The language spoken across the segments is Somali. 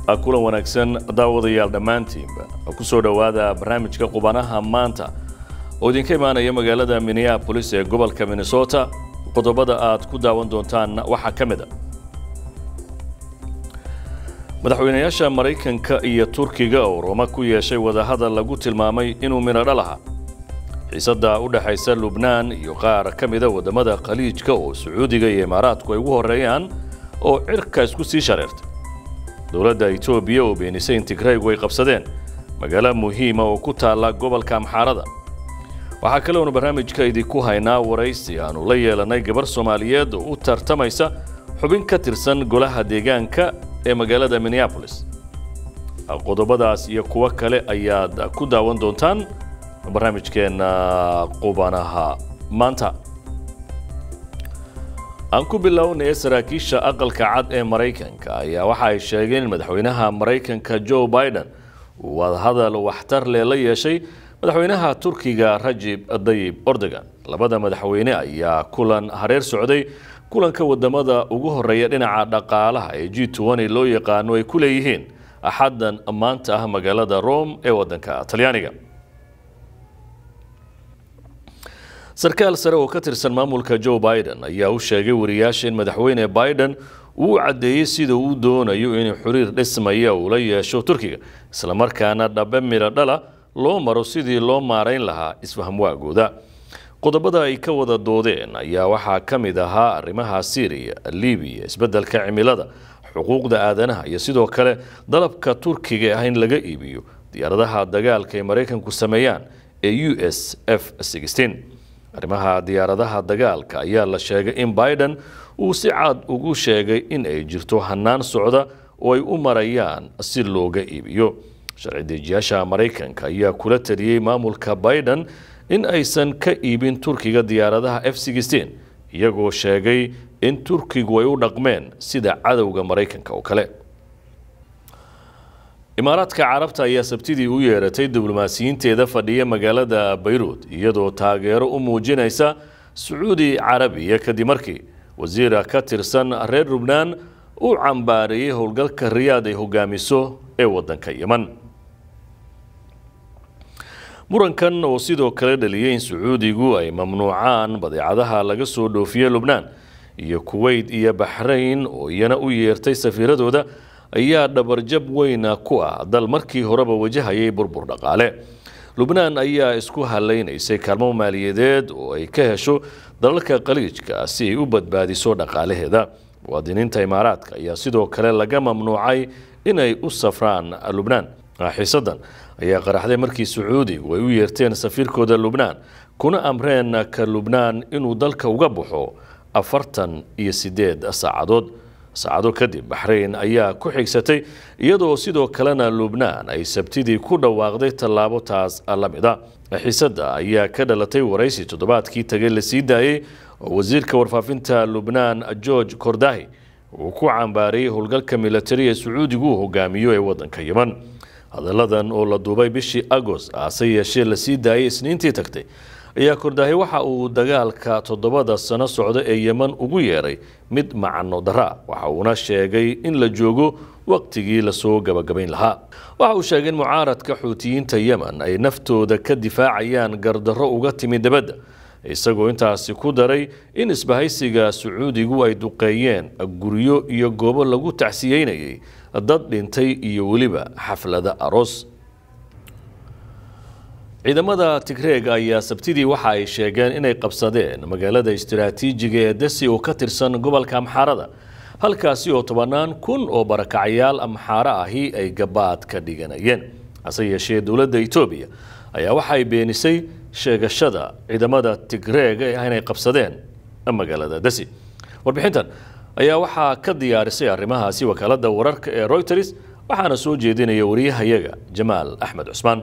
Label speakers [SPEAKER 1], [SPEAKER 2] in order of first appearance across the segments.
[SPEAKER 1] kulan wanaagsan daawadayaal dhammaantiinba ku soo dhowaada barnaamijka qubanaha maanta oo idinka imaanaya magaalada minneapolis ee gobolka minnesota qodobada aad ku daawan doontaan waxaa ka mid a madaxweynayaasha maraykanka iyo turkiga oo roma ku yeeshay wadahadal lagu tilmaamay inuu midhodho lahaa xiisadda u dhexaysa lubnaan iyo qaar ka mida waddamada khaliijka oo sacuudiga iyo imaaraadku ay ugu horreeyaan oo cirka isku sii shareertay dowladda etoobiya oo beenisay in tigraygu ay qabsadeen magaalo muhiima oo ku taalla gobolka amxaarada waxaa kaleonu barnaamijka idinku haynaa waraysi aanu la yeelannay gabar soomaaliyeed oo u tartamaysa xubin ka tirsan golaha deegaanka ee magaalada minneabolis qodobadaas iyo kuwo kale ayaad ku daawan doontaan barnaamijkeenna qubanaha maanta aan ku bilownaya saraakiisha aqalka cad ee maraykanka ayaa waxa ay sheegeen in madaxweynaha maraykanka joe biden uu wadahadal waxtar leh la yeeshay madaxweynaha turkiga rajib dayib ordogan labada madaxweyne ayaa kulan hareer socday kulanka wadamada ugu horeeya dhinaca dhaqaalaha ee g loo yaqaano ay ku leeyihiin axaddan maanta ah magaalada rome ee wadanka talyaaniga sarkaal sare oo ka tirsan maamulka joe biden ayaa u sheegay wariyaasha in madaxweyne biden uu caddeeyey sida uu doonayo inuu xiriir dhismaya uu la yeesho turkiga islamarkaana dhabe midho dhala loo maro sidii loo maarayn lahaa isfahmwaagooda qodobada ay ka wada doodeen ayaa waxaa ka mid ahaa arrimaha syriya libiya isbeddelka cimilada xuquuqda aadanaha iyo sidoo kale dalabka turkiga ah in laga iibiyo diyaaradaha dagaalka ay maraykanku sameeyaan ee u s f arrimaha diyaaradaha dagaalka ayaa la sheegay in biden uu si cad ugu sheegay in ay jirto hanaan socda oo ay u marayaan si looga iibiyo sharci dejiyaasha maraykanka ayaa kula taliyey maamulka biden in aysan ka iibin turkiga diyaaradaha f iyagoo sheegay in turkigu ay u dhaqmeen sida cadowga maraykanka oo kale imaaraadka carabta ayaa sabtidii u yeeratay diblomaasiyiinteeda fadhiya magaalada bayruud iyadoo taageero u muujinaysa sacuudi carabiya kadib markii wasiira ka tirsan reer lubnaan uu cambaareeyey howlgalka riyaad ay hogaamiso ee wadanka yeman murankan oo sidoo kale dhaliyay in sacuudigu ay mamnuucaan badeecadaha laga soo dhoofiye lubnaan iyo kuweyt iyo baxrayn oo iyana u yeertay safiiradooda ayaa dhabarjab weyna ku ah dal markii horeba wajahayay burbur dhaqaale lubnaan ayaa isku halaynaysay kaalmo maaliyadeed oo ay ka hesho dalalka khaliijka si ay u badbaadiso dhaqaalaheeda muwaadiniinta imaaraadka ayaa sidoo kale laga mamnuucay inay u safraan lubnaan xiisadan ayaa qaraxday markii sacuudigu ay u yeerteen safiirkooda lubnaan kuna amreen ka lubnaan inuu dalka uga baxo afartan iyo sideed saacadood saacado kadib baxrayn ayaa ku xigsatay iyadoo sidoo kalena lubnaan ay sabtidii ku dhawaaqday tallaabo taas la mid a xiisadda ayaa ka dhalatay waraysi toddobaadkii tagay la sii daayey oo wasiirka warfaafinta lubnaan george kordahi uu ku cambaariyey howlgalka militari ee sacuudigu uu hogaamiyo ee wadanka yeman hadalladan oo la duubay bishii agost hase yeeshee la sii daayay isniintii tagtay ayaa kordaahay waxa uu dagaalka toddobada sano socda ee yeman ugu yeeray mid macno daraa waxa uuna sheegay in la joogo waqtigii lasoo gabagabayn lahaa waxa uu sheegay in mucaaradka xuutiyiinta yemen ay naftooda ka difaacayaan gardarro uga timi dibadda isagoo intaasi ku daray in isbahaysiga sacuudigu ay duqeeyeen guryo iyo goobo lagu tacsiyeynayay dad dhintay iyo weliba xaflado aroos ciidamada tigreega ayaa sabtidii waxa ay sheegeen inay qabsadeen magaalada istiraatiijiga ee desi oo ka tirsan gobolka amxaarada halkaasi oo tobannaan kun oo barakacayaal amxaaro ahi ay gabaad ka dhiganayeen hase yeeshee dowladda etoobiya ayaa waxay beenisay sheegashada ciidamada tigreega ah inay qabsadeen magaalada desi warbixintan ayaa waxaa ka diyaarisay arrimahaasi wakaalada wararka ee reuters waxaana soo jeedinaya wariyahayaga jamaal axmed cusmaan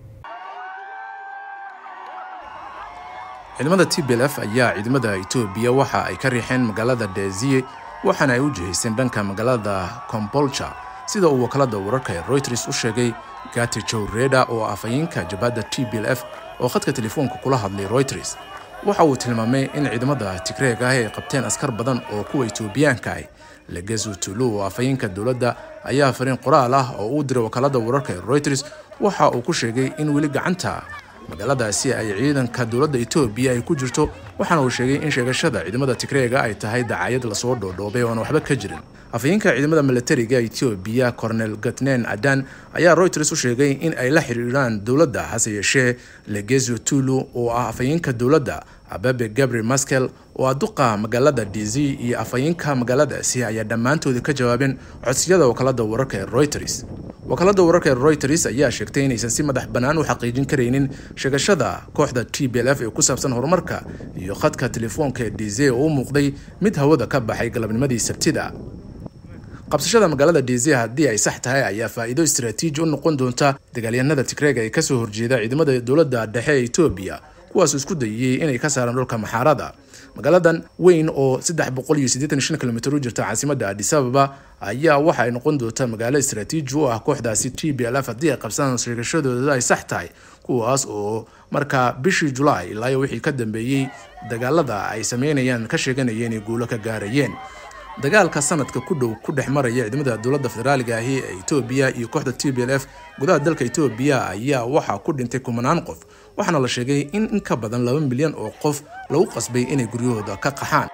[SPEAKER 2] ciidamada t b l f ayaa ciidamada etoobiya waxa ay ka riixeen magaalada deziye waxaana ay u jihayseen dhanka magaalada kombolja sida uu wakaalada wararka ee reuters u sheegay gati jow reda oo afhayeenka jabhadda t b l f oo khadka telefoonka kula hadlay reuters waxa uu tilmaamay in ciidamada tigreeg ah ay qabteen askar badan oo kuwa etoobiyaanka ah legesu tulu oo afhayeenka dowladda ayaa fariin qoraal ah oo uu diray wakaalada wararka ee reuters waxa uu ku sheegay in weli gacanta magaaladaasi ay ciidanka dowladda etoobiya ay ku jirto waxaana uu sheegay in sheegashada ciidamada tigreega ay tahay dacaayad lasoo dhoodhoobay ooan waxba ka jirin afhayeenka ciidamada milatariga etoobiya cornel gatnen adan ayaa reuters u sheegay in ay la xiriiraan dowladda hase yeeshee legesu tulu oo ah afhayeenka dowladda ababe gabriel maskel oo ah duqa magaalada d z iyo afhayeenka magaaladaasi ayaa dhammaantooda ka jawaabeen codsiyada wakaalada wararka ee reuters wakaalada wararka ee reuters ayaa sheegtay inaysan si madax bannaan u xaqiijin karaynin sheegashada kooxda t b l f ee ku saabsan horumarka iyo khadka telefoonka ee d z oo u muuqday mid hawada ka baxay galabnimadii sabtida qabsashada magaalada d z haddii ay sax tahay ayaa faa'iido istaraatiiji u noqon doonta dagaalyahanada tigreega ee kasoo horjeeda ciidamada dowladda dhexe ee etoobiya kuwaasoo isku dayiyey inay ka saaraan dhulka maxaarada magaaladan weyn oo kilomitr u jirta caasimadda adis ababa ayaa waxa ay noqon doontaa magaalo istaraatiiji u ah kooxdaasi t b l f haddii ay qabsadaan sheegashadooda ay sax tahay kuwaas oo markaa bishii julaay ilaa wixii ka dambeeyey dagaalada ay sameynayaan ka sheeganayeen inay guulo ka gaarayeen dagaalka sanadka ku dhow ku dhex maraya ciidamada dowladda federaaliga ahi ee etoobiya iyo kooxda t b l f gudaha dalka etoobiya ayaa waxaa ku dhintay kumanaan qof waxaana la sheegay in in ka badan laba milyan oo qof lagu qasbay inay guryahooda ka qaxaan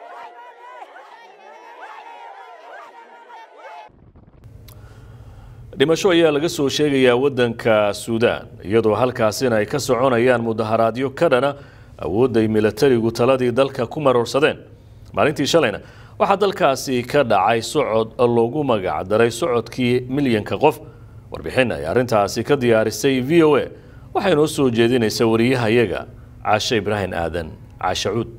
[SPEAKER 1] dhimasho ayaa laga soo sheegayaa waddanka suudaan iyadoo halkaasina ay ka soconayaan mudaharaadyo ka dhana awoodday milatarigu taladii dalka ku maroorsadeen maalintii shalayna waxaa dalkaasi ka dhacay socod loogu magac daray socodkii milyanka qof warbixin ay arrintaasi ka diyaarisay v o a waxay noo soo jeedinaysa wariyahayaga caashe ibraahim aadan caashe cuud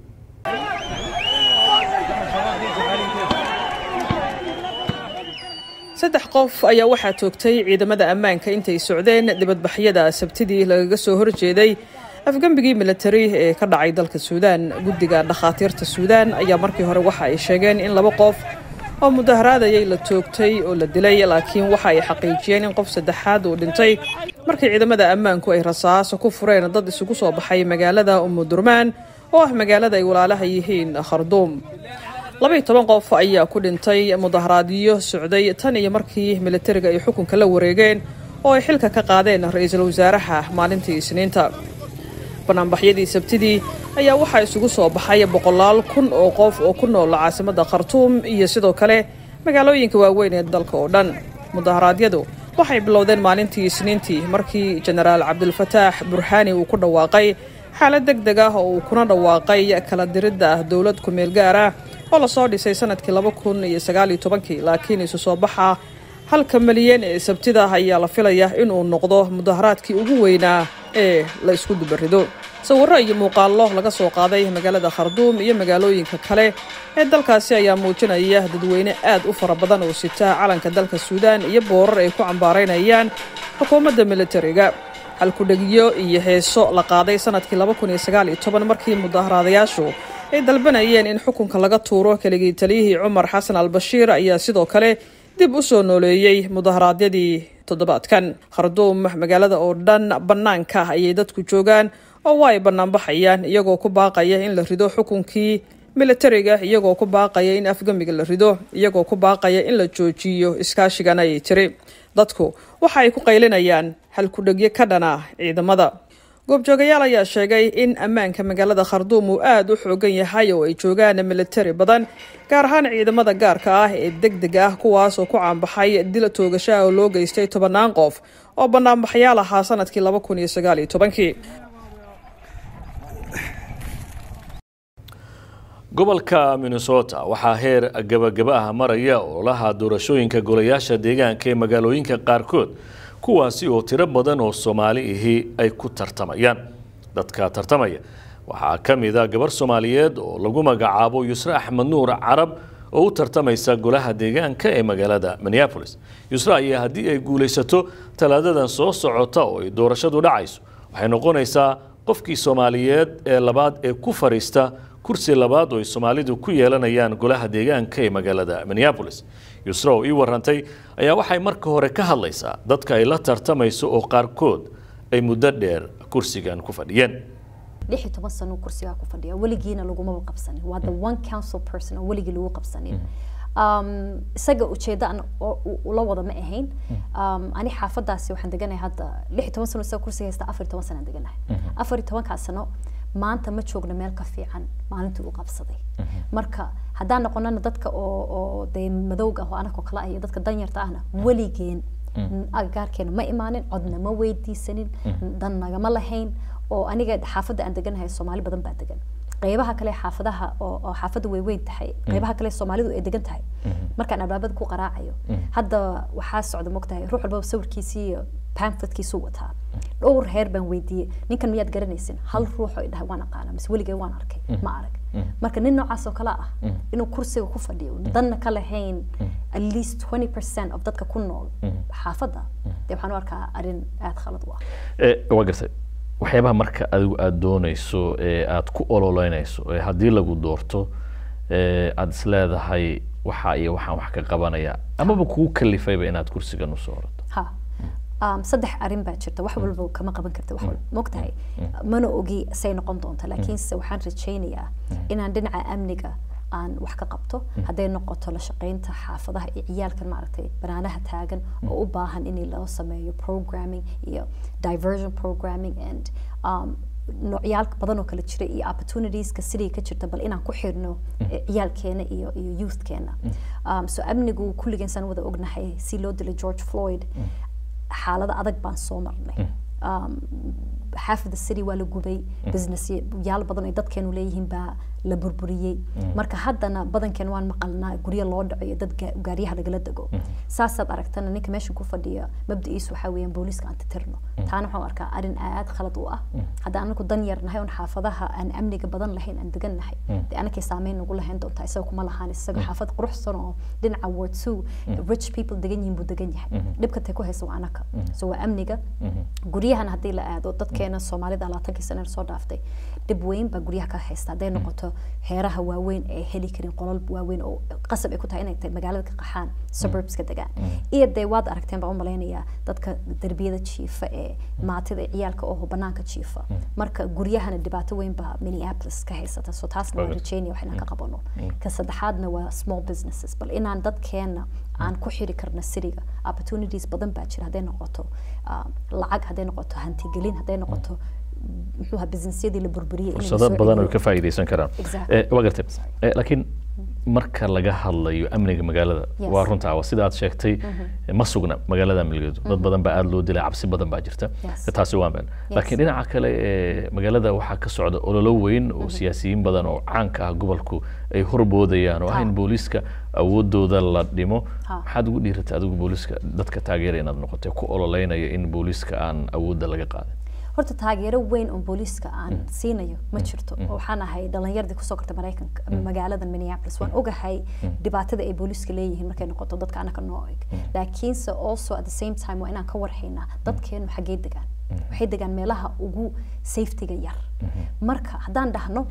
[SPEAKER 3] saddex qof ayaa waxaa toogtay ciidamada ammaanka intay socdeen dibadbaxyada sabtidii lagaga soo horjeeday afgembigii milatari ee ka dhacay dalka suudaan guddiga dhakhaatiirta suudaan ayaa markii hore waxa ay sheegeen in laba qof oo mudaharaadayay la toogtay oo la dilay laakiin waxa ay xaqiijiyeen in qof saddexaad uu dhintay markii ciidamada ammaanku ay rasaaso ku fureen dad isugu soo baxay magaalada umudurmaan oo ah magaalada ay walaalaha yihiin kharduum labaiyo toban qof ayaa ku dhintay mudaharaadyo socday tan iyo markii milatariga ay xukunka la wareegeen oo ay xilka ka qaadeen ra-iisul wasaaraha maalintii isniinta banaanbaxyadii sabtidii ayaa waxaa isugu soo baxay boqolaal kun oo qof oo ku nool caasimadda khartuum iyo sidoo kale magaalooyinka waaweyn ee dalka oo dhan mudaharaadyadu waxay bilowdeen maalintii isniintii markii jenaraal cabdulfataax burhaani uu ku dhawaaqay xaalad deg deg ah oo uu kuna dhawaaqay kala diridda dowlad ku-meel gaar ah oo lasoo dhisay sanadkii laba kun iyo sagaal iyo tobankii laakiin isu soo baxa halka malyan ee sabtida ayaa la filaya inuu noqdo mudaharaadkii ugu weynaa ee la isku dubarido sawirro iyo muuqaallo laga soo qaaday magaalada kharduum iyo magaalooyinka kale ee dalkaasi ayaa muujinaya dadweyne aad u fara badan oo sita calanka dalka suudaan iyo boorar ay ku cambaaraynayaan xukuumadda militariga halkudhegiyo iyo heeso la qaaday sanadkii laba kun iyo sagaal iyo toban markii mudaharaadayaashu ay dalbanayeen in xukunka laga tuuro keligii taliyihii cumar xasan al-bashiir ayaa sidoo kale dib u soo nooleeyey mudaharaadyadii toddobaadkan kharduum magaalada oo dhan bannaanka ayay dadku joogaan oo waa ay bannaanbaxayaan iyagoo ku baaqaya in la rido xukunkii militariga iyagoo ku baaqaya in afgamiga la rido iyagoo ku baaqaya in la joojiyo iskaashigan ayay tiri dadku waxa ay ku qaylinayaan halkudhegyo ka dhana ciidamada goobjoogayaal ayaa sheegay in ammaanka magaalada kharduum uu aada u xoogan yahay oo ay joogaan militari badan gaar ahaan ciidamada gaarka ah ee deg deg ah kuwaas oo ku caanbaxay dil toogashaha oo loo geystay tobannaan qof oo banaanbaxyaal ahaa sanadkii laba kun iyo sagaal iyo tobankii
[SPEAKER 1] gobolka minnesota waxaa heer gabagaba ah maraya ololaha doorashooyinka golayaasha deegaanka ee magaalooyinka qaarkood kuwaasi oo tiro badan oo soomaali ahi ay ku tartamayaan dadka tartamaya waxaa ka mid a gabar soomaaliyeed oo lagu magacaabo yusre axmed nuur carab oo u tartamaysa golaha deegaanka ee magaalada minneapolis yusre ayaa haddii ay guulaysato talaadadan soo socota oo ay doorashadu dhacayso waxay noqonaysaa qofkii soomaaliyeed ee labaad ee ku fadhiista kursi labaad oo ay soomaalidu ku yeelanayaan golaha deegaanka ee magaalada minneapolis yusra oo ii warantay ayaa waxay marka hore ka hadlaysaa dadka ay la tartamayso oo qaarkood ay muddo dheer kursigan ku fadhiyeen
[SPEAKER 4] lix iyo toban sano kursigaa ku fadhiya weligiina lagumaba qabsanin waa the one council person oo weligii lagu qabsanin um, isaga ujeeddo aan oo- u- ula wada ma ahayn um, ani xaafadaasi waxaan deganahay hadda lix iyo toban sano isaga kursiga haysta afar iyo toban sanaan deganahay afar iyo tobankaa sano maanta ma joogno meel ka fiican maalintii uu qabsaday marka haddaan noqonana dadka oo oo dee madowga ah oo anakoo kale ah iyo dadka danyarta ahna weligeen agagaarkeena ma imaanin codna ma weydiisanin dan nagama lahayn oo aniga xaafadda aan deganahay soomaali badan baa degan qeybaha kale xaafadaha oo oo xaafadda way weyn tahay qeybaha kale soomaalidu ay degan tahay markaan albaabada ku qaraacayo hadda waxaa socda mogtahay ruux walbaba sawirkiisii iyo pamphletkiisuu wataa dhowr heer baan weydiiyey ninkan miyaad garanaysin hal ruux oo idhahay waan aqaana mise weligay waan arkay ma arag marka nin noocaas oo kale ah inuu kursiga ku fadhiyo danna ka lahayn at least 20 percent of dadka ku nool xaafadda dee waxaan u arkaa arrin aada khalad u ah
[SPEAKER 1] Eh, waa gartay waxyaabaha marka adigu aada doonayso ee aada ku ololeynayso ee haddii lagu doorto ee aada is leedahay waxa iyo waxaan wax ka qabanaya amaba kugu kalifayba inaad kursigan usoo orato
[SPEAKER 4] ha um, saddex arrin baa jirta wax walba kama qaban karta wax walba mogtahay mana ogi say noqon doonta laakiinse waxaan rajaynayaa inaan dhinaca amniga aan wax ka qabto hadday noqoto la shaqaynta xaafadaha iyo ciyaalkan maaragtay banaanaha taagan oo u baahan in loo sameeyo programming iyo diversion programming and um, noocyaal badan oo kale jira iyo opportunitieska sidii ka jirta bal inaan ku xirno eh, ciyaalkeena iyo iyo youthkeena um, so amnigu kulligeen saan wada ognahay si loo dilay george floyd xaalado adag baan soo marnay um, half of the city waa la gubay business yaal badan ay dadkeenu leeyihiin baa la burburiyey marka haddana badankeena waan maqalnaa guryo loo dhaco iyo dad gaa- gaariyaha lagala dego saasaad aragtana ninka meesha ku fadhiya mabda'iisu waxaa weeyaan booliiska aan titirno taana waxaan u arkaa arrin aad khalad u ah hadda anaku dan yar nahay oon xaafadaha aan amniga badan lahayn aan degan nahay dee anakay saameyn nagu lahayn doontaa isaga kuma lahaan isaga xaafad quruxsan oo dhinaca ward two rich people degan yihiin buu degan yahay dhibka tay ku haysa waa anaka so waa amniga guryahan haddii la aado dadkeena soomaalida labaatankii sana soo dhaaftay dhib weyn baa guryaha ka haysta hadday noqoto heeraha waaweyn ee heli karin qolal waaweyn oo qasab ay ku tahay inay tahay magaalada ka qaxaan suburbska degaan iyo dee waad aragteen baan u malaynayaa dadka derbiyada jiifa ee maatida ee ciyaalka oo banaanka jiifa marka guryahana dhibaato weyn baa minneapolis ka haysata so taasna waan rajeynaya wax inaan ka qabano ka saddexaadna waa small businesses bal inaan dadkeena aan ku xiri karno siriga opportunities badan baa jira hadday noqoto ah, lacag hadday noqoto hantigelin hadday noqoto muxuu ahaa businessyadii la burburiyey in la
[SPEAKER 1] fursado
[SPEAKER 4] soo
[SPEAKER 1] badan oo
[SPEAKER 4] celiyo.
[SPEAKER 1] ka faa'iidaysan karaan
[SPEAKER 4] Exactly.
[SPEAKER 1] Eh, waa gartay Eh, laakiin marka laga hadlayo amniga magaalada
[SPEAKER 4] Yes.
[SPEAKER 1] waa runtaa waa sida aad sheegtay ma sugna magaalada amnigeedu dad badan baa aada loo dilay cabsi badan baa jirta
[SPEAKER 4] Yes.
[SPEAKER 1] taasi waa meel laakiin dhinaca kale ee magaalada waxaa ka socda ololo weyn oo siyaasiyiin badan oo caanka ah gobolku ay horboodayaan oo ah in booliiska awoodooda la dhimo
[SPEAKER 4] Ha.
[SPEAKER 1] maxaad ugu dhiiratay adigu booliiska dadka taageera inaad noqotay ku ololeynaya in booliiska aan awoodda laga qaadin
[SPEAKER 4] horta taageero weyn oo booliiska aan siinayo ma jirto oo waxaan ahay dhalinyardii kusoo kortay maraykanka magaalada minneapolis waan ogahay dhibaatada ay booliiska leeyihiin markay noqoto dadka anaka noo eg laakiinse also at the same time waa inaan ka warhaynaa dadkeenu xaggee degaan waxay degaan meelaha ugu safetyga yar marka haddaan dhahno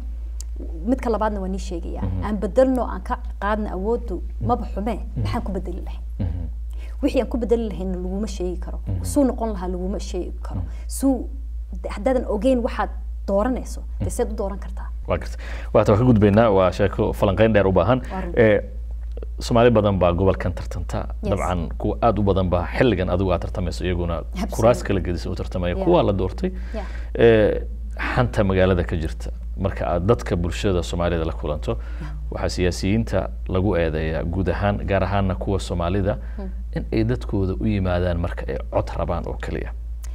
[SPEAKER 4] midka labaadna waa nii sheegaya aan bedelno aan ka qaadna awoodu maba xumee maxaan ku bedeli lahayn wixii aan ku bedeli lahayn laguma sheegi karo suu noqon lahaa laguma sheegi karo suu haddaadan ogeyn waxaad dooranayso dee seed u dooran kartaa
[SPEAKER 1] waa garta waata waan ka gudbaynaa waa sheeko falanqeyn dheer u baahan
[SPEAKER 4] Waa run.
[SPEAKER 1] Eh, soomaali badan baa gobolkan tartanta
[SPEAKER 4] Yes.
[SPEAKER 1] dabcan kuwa aada u badan baa xilligan adigu aad tartamayso iyaguna
[SPEAKER 4] Absolutely.
[SPEAKER 1] kuraas kala gedisa u tartamaya
[SPEAKER 4] Yeah.
[SPEAKER 1] kuwaa la doortay
[SPEAKER 4] Yeah.
[SPEAKER 1] Eh, xanta magaalada ka jirta marka aad dadka bulshada soomaalida la kulanto waxaa siyaasiyiinta lagu eedeeyaa guud ahaan gaar ahaana kuwa soomaalida in ay dadkooda u yimaadaan marka ay cod rabaan oo keliya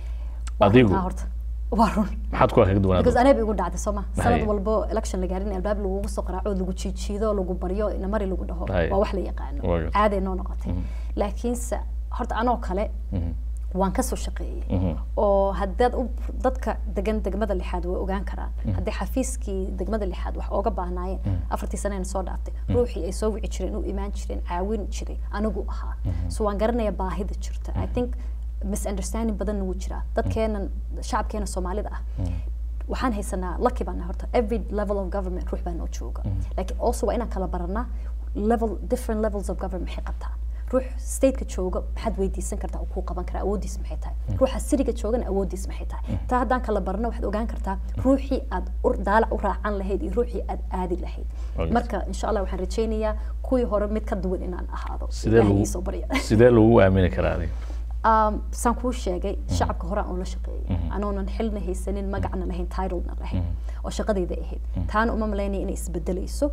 [SPEAKER 4] Waa
[SPEAKER 1] adigu
[SPEAKER 4] runtaa horta waa run
[SPEAKER 1] maxaad kuwa kaga duwanaad
[SPEAKER 4] because anaaba igu dhacday sooma
[SPEAKER 1] Hay.
[SPEAKER 4] sanad walbo election la gaarin albaab lagugu soo qaraaco oo lagu jiijiido lagu baryo namari lagu dhaho
[SPEAKER 1] Hay.
[SPEAKER 4] waa wax la yaqaano
[SPEAKER 1] Waa gartay.
[SPEAKER 4] caaday noo noqotay laakiinse horta anoo kale waan kasoo shaqeeyey oo haddaad u dadka degan degmada lixaad way ogaan karaan haddii xafiiskii degmada lixaad wax ooga baahnaayeen afartii sanena soo dhaaftay ruuxii ay soo wici jireen u imaan jireen caawin jiray anigu ahaa so waan garanayaa baahida jirta i think misunderstanding badanna wuu jiraa dadkeenan shacabkeena soomaalida ah waxaan haysanaa lucky baan nahay horta every level of government ruux baa noo jooga laakiin also waa inaan kala baranaa level different levels of government maxay qabtaan ruux stateka jooga maxaad weydiisan kartaa oo kuu qaban karaa awoodiis maxay tahay ruuxa siriga joogana awoodiis maxay tahay taa haddaan kala barno waxaad ogaan kartaa ruuxii aad daalac u raacan lahayd iyo ruuxii aad aadi lahayd marka insha allah waxaan rajaynayaa kuwii hore mid ka duwan inaan ahaado
[SPEAKER 1] sidee lagu aamini karaa adiga
[SPEAKER 4] saan kuu sheegay shacabka hore aan ula shaqeeyay anoonan xilna haysanin magacna lahayn titlena lahayn oo shaqadayda ahayd taana uma malaynaya inay isbedelayso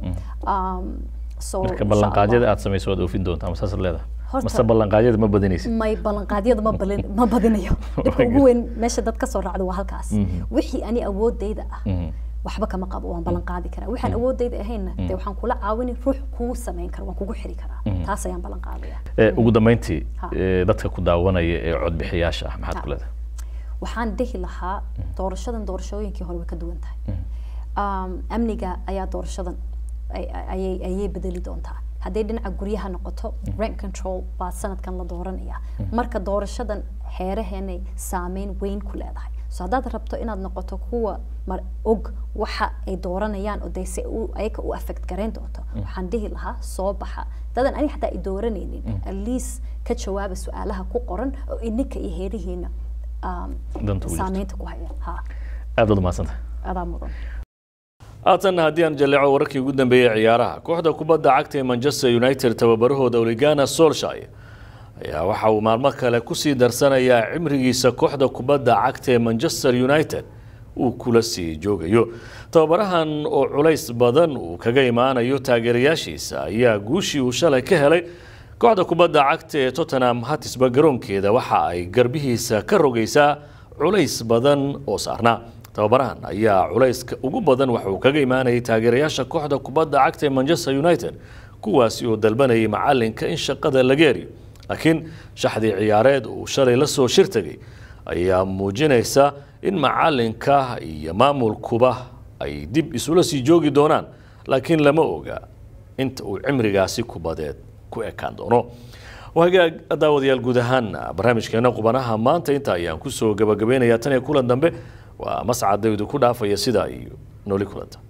[SPEAKER 1] marka ballanqaadyada aad samayso waad oofin doontaa masaasaad leedahay mase ballanqaadyada ma badinaysid
[SPEAKER 4] may ballanqaadyada ma balin ma badinayo dhibka ugu weyn meesha dad kasoo raacdo waa halkaas wixii ani awoodayda ah waxba kama qabo waan ballan qaadi karaa waxaan awoodayda ahaynna dee waxaan kula caawini ruux kuu samayn kara waan kugu xiri karaa taas ayaan ballan qaadaya
[SPEAKER 1] ugu dambeyntii dadka ku daawanaya ee codbixiyaasha ah maxaad ku leedahay
[SPEAKER 4] waxaan dhihi lahaa doorashadan doorashooyinkii hore way ka duwan tahay amniga ayaa doorashadan ayay ayay bedeli doontaa hadday dhinaca guryaha noqoto rent control baa sanadkan la dooranaya marka doorashadan xeeraheenay saameyn weyn ku leedahay so haddaad rabto inaad noqoto kuwa mar og waxa ay dooranayaan oo dee se ayaga u affect garayn doonto waxaan dhihi lahaa soo baxa dadan ani xataa ay dooranaynin at least ka jawaaba su-aalaha ku qoran oo ininka iyo heerihiina saameynta ku haya ha
[SPEAKER 1] aad baad umahadsanta
[SPEAKER 4] adaa mudan
[SPEAKER 1] haatanna haddii aan jaleeco wararkii ugu dambeeyey ciyaaraha kooxda kubadda cagta ee manchester united tababarahooda oligana solshay ayaa waxa uu maalmo kale kusii darsanayaa cimrigiisa kooxda kubadda cagta ee manchester united uu kula sii joogayo tababarahan oo culays badan uu kaga imaanayo taageerayaashiisa ayaa guushii uu shalay ka helay kooxda kubadda cagta ee tottenham hatisba garoonkeeda waxa ay garbihiisa ka rogaysaa culays badan oo saarnaa tababarahan ayaa culayska ugu badan waxa uu kaga imaanayay taageerayaasha kooxda kubadda cagta ee manchester united kuwaasi oo dalbanayay macalinka in shaqada laga eriyo laakiin shaxdii ciyaareed uu shalay la soo shir tegay ayaa muujinaysa in macalinka iyo maamulkuba ay dib isula sii joogi doonaan laakiin lama oga inta uu cimrigaasi kubadeed ku ekaan doono hagaag daawadayaal guud ahaan barnaamijkeena qubanaha maanta inta ayaan kusoo gabagabeynayaa tan iyo kulan dambe waa mascadaydu ku dhaafaya sidaa iyo nooli kulanta